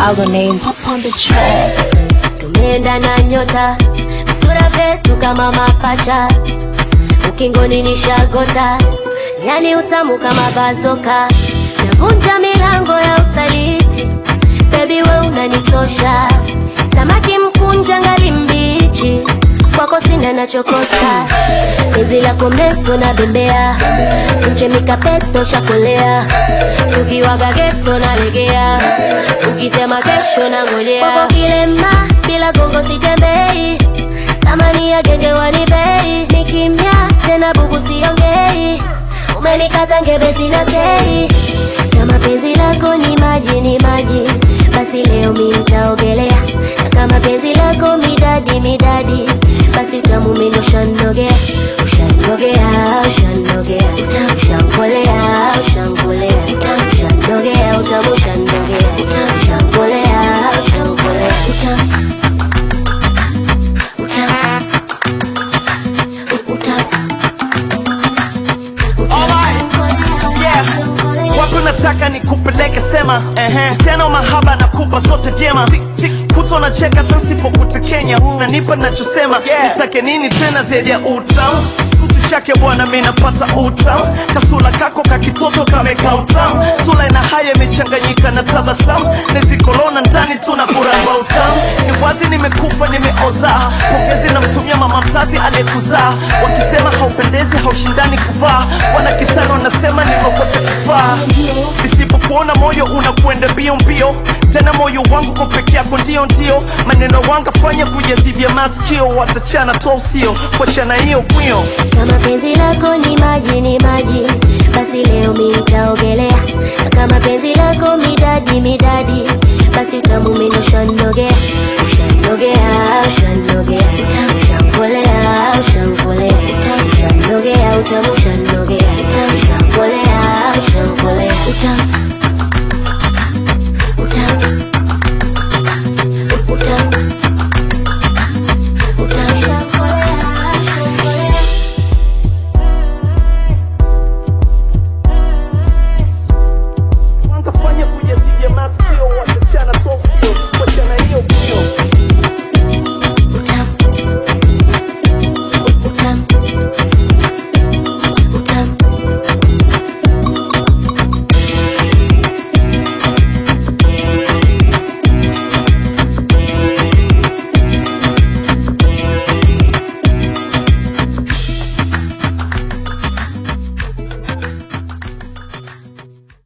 our name pop on the track. tumeenda na nyota sura vyetu kama mapacha ukingoni ni shagota yani utamu kama bazoka navunja milango ya usaliti bebi we unanichosha samaki mkunja ngali mbichi kwako sina nachokosa penzi lako mrefu na bembea simchemika peto shakolea tukiwaga geto nalegea ukisema kesho na ngojea kwako kilema bila gongo sitembei thamani ya genge wanibei ni kimya tena bubu siongei umenikata ngebe sina sei kama penzi lako ni maji ni maji basi leo mi nitaogelea na kama penzi lako midadi midadi basi utamu mimi ushanogea ushanogea ushanogea ushankolea ushankolea ushanogea utamu ushanogea ushankolea ushankolea utamu Yeah. Wapi unataka nikupeleke sema ehe. Tena mahaba nakupa zote vyema kuto na cheka tasipokutekenya nanipa nachosema nitake nini tena zaidi ya utamu mtu chake bwana mi napata utamu kasula kako kakitoto kameka utamu sula ina haya imechanganyika na tabasamu nezikolona ndani tuna kuramba utamu ni wazi nimekufa nimeoza pongezi namtumia mama mzazi aliyekuzaa wakisema haupendezi haushindani kuvaa wana kitano wanasema nikokote kufaa nisipokuona moyo unakwenda mbio mbio tena moyo wangu kwa peke yako ndio ndio maneno wanga fanya kujazibia maskio watachana to usio kuachana hiyo kwio kama penzi lako ni maji ni maji basi leo mi nitaogelea na kama penzi lako midadi midadi basi utamu mimi ushanogea ushanogea ushanogea ushankolea